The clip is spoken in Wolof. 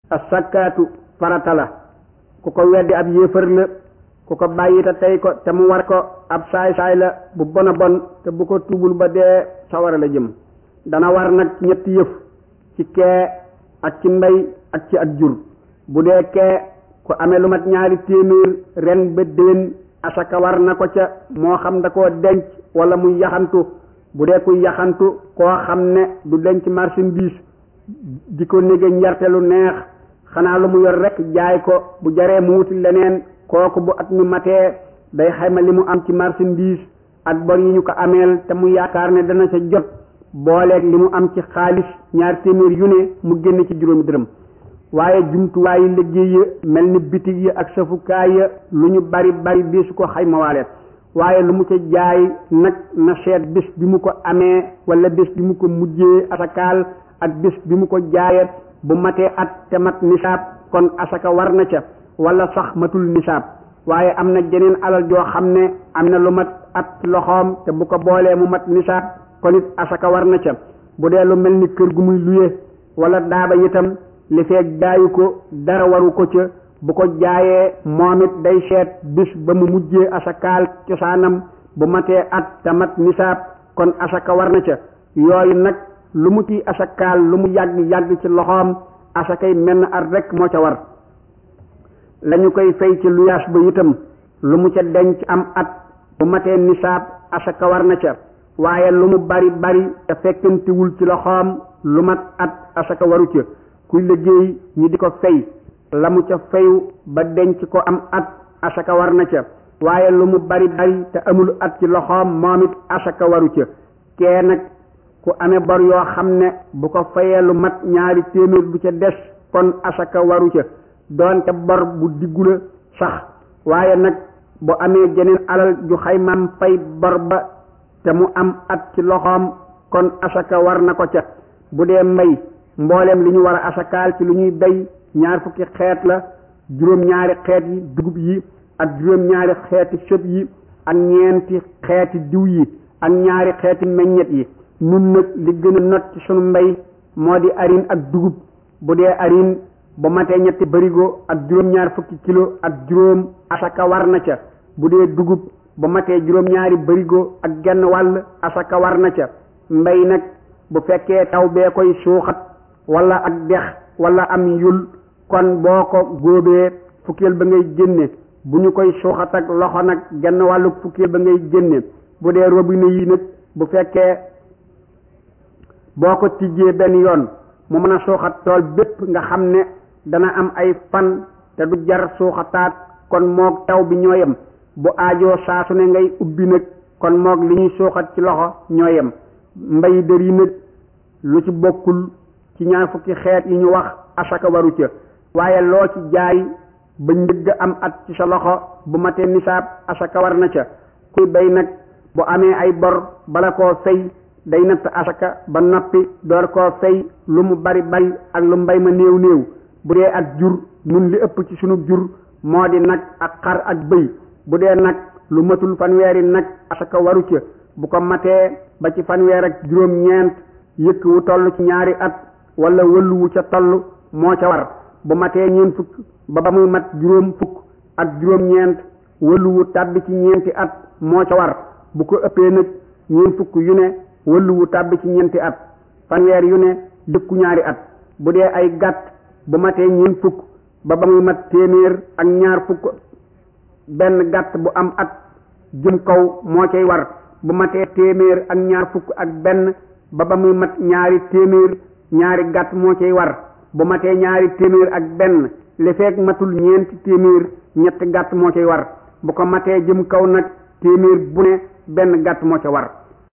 asakaatu farata la ku ko weddi ab yéefar la ku ko bàyyi te tey ko te mu war ko ab saay-saay la bu bon a bon te bu ko tubul ba dee sawara la jëm dana war nag ci ñetti yëf ci kee ak ci mbay ak ci ak jur bu dee kee ku amee lu mat ñaari téeméer ren ba déwén asaka war na ko ca moo xam da koo denc wala muy yaxantu bu dee kuy yaxantu koo xam ne du denc marchandise di ko nége njarte lu neex xanaa lu mu yor rek jaay ko bu jaree mu wuti leneen kooku bu at mi matee day xayma li mu am ci marchandise ak bor yi ñu ko ameel te mu yaakaar ne dana sa jot booleeg li mu am ci xaalis ñaar téeméer yu ne mu génn ci juróomi dërëm waaye jumtuwaayu liggéey ya mel ni bitig yi ak safukaay ya lu ñu bari bari bisu ko xayma waale waaye lu mu ca jaay nag na seet bés bi mu ko amee wala bés bi mu ko mujjee asakaal ak bés bi mu ko jaayee bu matee at te mat nisaab kon asaka war na ca wala sax matul nisaab waaye am na jeneen alal joo xam ne am na lu mat at loxoom te bu ko boolee mu mat nisaab kon it asaka war na ca bu dee lu mel ni kër gu muy luye wala daaba itam li feeg jaayu ko dara waru ko ca bu ko jaayee moom it day seet bis ba mu mujjee asakaal cosaanam bu matee at te mat nisaab kon asaka war na ca yooyu nag lu mu ci asakaal lu mu yàgg yàgg ci loxoom asakay menn at rek moo ca war lañu koy fay ci luyaas ba itam lu mu ca denc am at bu matee nisaab asaka war na ca waaye lu mu bari bari te fekkantiwul ci loxoom lu mat at asaka waru ca kuy liggéey ñi di ko fay la mu ca fayu ba denc ko am at asaka war na ca waaye lu mu bari bari te amul at ci loxoom moom it asaka waru ca kee nag ku amee bor yoo xam ne bu ko fayee lu mat ñaari téeméer du ca des kon asaka waru ca doonte bor bu diggu la sax waaye nag bu amee jeneen alal ju xaymaam fay bor ba te mu am at ci loxoom kon asaka war na ko ca bu dee mbay mbooleem li ñu war a asakaal ci lu ñuy bay ñaar fukki xeet la juróom-ñaari xeet yi dugub yi ak juróom-ñaari xeeti sëb yi ak ñeenti xeeti diw yi ak ñaari xeeti meññet yi nun nag li gën a not ci sunu mbay moo di arin ak dugub bu dee arin bu matee ñetti barigo ak juróom-ñaar fukki kilo ak juróom asaka war na ca bu dee dugub bu matee juróom-ñaari barigo ak genn wàll asaka war na ca mbay nag bu fekkee taw bee koy suuxat wala ak dex wala am yul kon boo ko góobee fukkeel ba ngay génne bu ñu koy suuxat ak loxo nag genn wàllu fukkeel ba ngay génne bu dee robinet yi nag bu fekkee boo ko tijjee benn yoon mu mën a suuxat tool bépp nga xam ne dana am ay fan te du jar suuxataat kon moog taw bi ñoo yem bu aajoo saasu ne ngay ubbi nag kon moog li ñuy suuxat ci loxo ñoo yem mbay dër yi nag lu ci bokkul ci ñaar fukki xeet yi ñu wax asaka waru ca waaye loo ci jaay ba njëgg am at ci sa loxo bu matee nisaab asaka war na ca kuy bay nag bu amee ay bor bala koo fay day natt asaka ba noppi door koo fay lu mu bari bari ak lu mbay ma néew néew bu dee ak jur nun li ëpp ci sunu jur moo di nag ak xar ak bëy bu dee nag lu matul fanweeri nag asaka waru ca bu ko matee ba ci fanweer ak juróom-ñeent yëkk wu toll ci ñaari at wala wëllu wu ca toll moo ca war bu matee ñeent fukk ba ba muy mat juróom fukk ak juróom-ñeent wëllu wu tàbbi ci ñeenti at moo ca war bu ko ëppee nag ñeent fukk yu ne wëllu wu tàbbi ci ñeenti at fanweer yu ne yëkku ñaari at bu dee ay gàtt bu matee ñeent fukk ba ba muy mat téeméer ak ñaar fukk benn gàtt bu am at jëm kaw moo cay war bu matee téeméer ak ñaar fukk ak benn ba ba muy mat ñaari téeméer ñaari gàtt moo cay war bu matee ñaari téeméer ak benn li fekk matul ñeenti téeméer ñetti gàtt moo cay war bu ko matee jëm kaw nag téeméer bu ne benn gàtt moo ca war